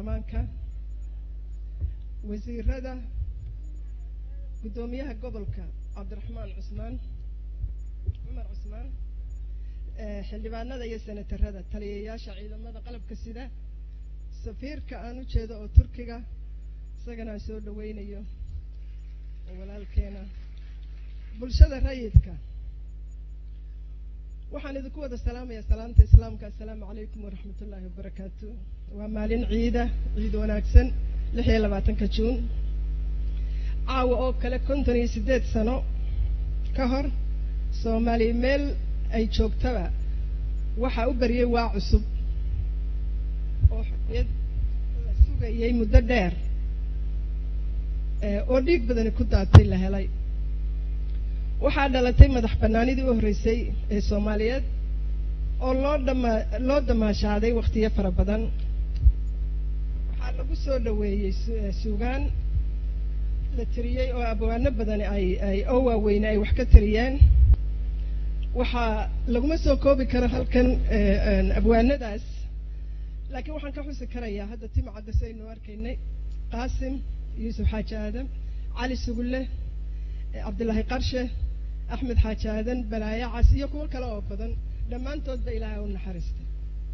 baarlamaanka wasiirada guddoomiyaha gobolka cabdiraxmaan cusmaan cumar cusmaan xildhibaanada iyo senatarada taliyayaasha ciidamada qalabka sida safiirka aan u jeedo oo turkiga isagana aan soo dhaweynayo oo walaalkeena bulshada rayidka waxaan idinku wada salaamayaa salaamta islaamka assalaamu calaykum waraxmat ullaahi wabarakaatu waa maalin ciida ciid wanaagsan lix iyo labaatanka juun caawa oo kale konton iyo siddeed sano ka hor soomaaliya meel ay joogtaba waxaa u baryay waa cusub oo xorriyad la sugayay muddo dheer oo dhiig badani ku daatay la helay waxaa dhalatay madax bannaanidii u horreysay ee soomaaliyeed oo loo dhama loo damaashaaday wakhtiyo fara badan waxaa lagu soo dhoweeyey suugaan la tiriyey oo abwaano badani ay ay oo waaweyne ay wax ka tiriyeen waxaa laguma soo koobi karo halkan abwaanadaas laakiin waxaan ka xusi karayaa hadda timcadda saynu arkaynay qaasim yuusuf xaaji aadan cali sugulle cabdillaahi qarshe axmed xaaji aadan balaayo cas iyo kuwo kale oo badan dhammaantoodba ilaahay u naxariistay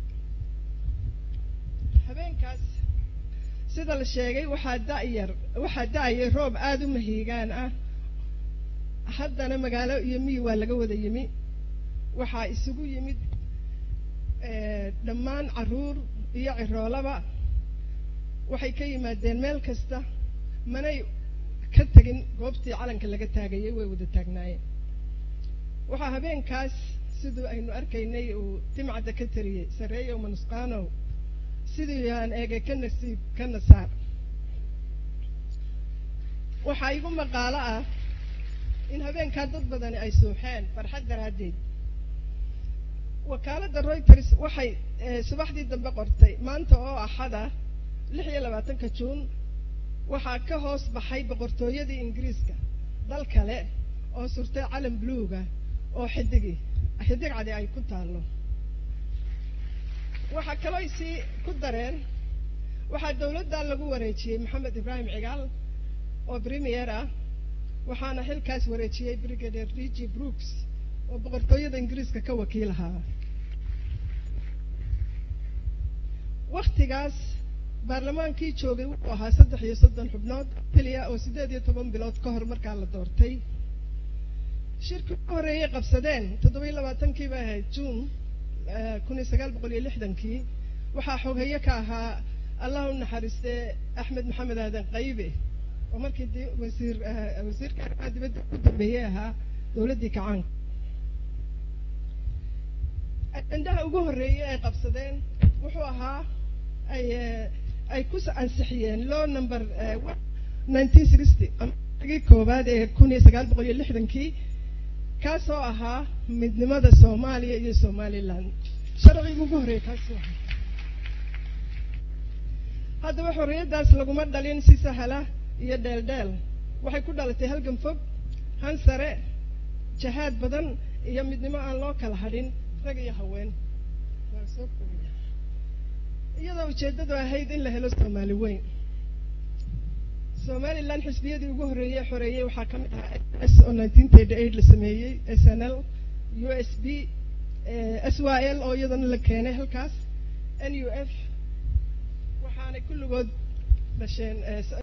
habeenkaas sida la sheegay waxaa da'yar waxaa da'ayay roob aada u mahiigaan ah haddana magaalo iyo miyi waa laga wada yimi waxaa isugu yimid dhammaan carruur iyo ciroolaba waxay ka yimaadeen meel kasta manay ka tegin goobtii calanka laga taagayay way wada taagnaayeen waxaa habeenkaas siduu aynu arkaynay uu timcadda ka tariyey sarreeyow manusqaanow siduu yahaan eegay ka nasiib ka nasaar waxaa igu maqaalo ah in habeenkaa dad badani ay suuxeen farxad daraaddeed wakaaladda reuters waxay subaxdii dambe qortay maanta oo axada lix iyo labaatanka juun waxaa ka hoos baxay boqortooyadii ingiriiska dal kale oo surtay calan buluuga oo xidigi xidig cadi ay ku taallo waxaa kaloo sii ku dareen waxaa dowladdan lagu wareejiyey maxamed ibraahim cigaal oo premier ah waxaana xilkaas wareejiyey brigadier d g brooks oo boqortooyada ingiriiska ka wakiil ahaa waktigaas baarlamaankii joogay wuxuu ahaa saddex iyo soddon xubnood keliya oo siddeed iyo toban bilood ka hor markaa la doortay shirkii ugu horreeyay qabsadeen toddoba iyo labaatankii bay ahayd juun kun iyo sagaal boqol iyo lixdankii waxaa xoghaye ka ahaa allah u naxariistee axmed maxamed aadan qaybe oo markii d wasiir wasiirka arrimaha dibadda ugu dambeeyey ahaa dowladdii kacaanka ajendaha ugu horreeyey ay qabsadeen wuxuu ahaa ay ay ku ansixiyeen law number nineteen sixty amagii koowaad ee kun iyo sagaal boqol iyo lixdankii kaasoo ahaa midnimada soomaaliya iyo somaliland sharcigii ugu horreeyey kaasuu ahaa haddaba xorriyaddaas laguma dhalin si sahla iyo dheeldheel waxay ku dhalatay halgan fog han sare jahaad badan iyo midnimo aan loo kala hadhin rag iyo haween iyadoo ujeeddadu ahayd in la helo soomaali weyn somaliland xisbiyadii ugu horreeyey xoreeyey waxaa ka mid ahaa s oo nineteen thirty eight la sameeyey s n l u s b s y l oo iyadana la keenay halkaas n u f waxaanay kulligood dhasheen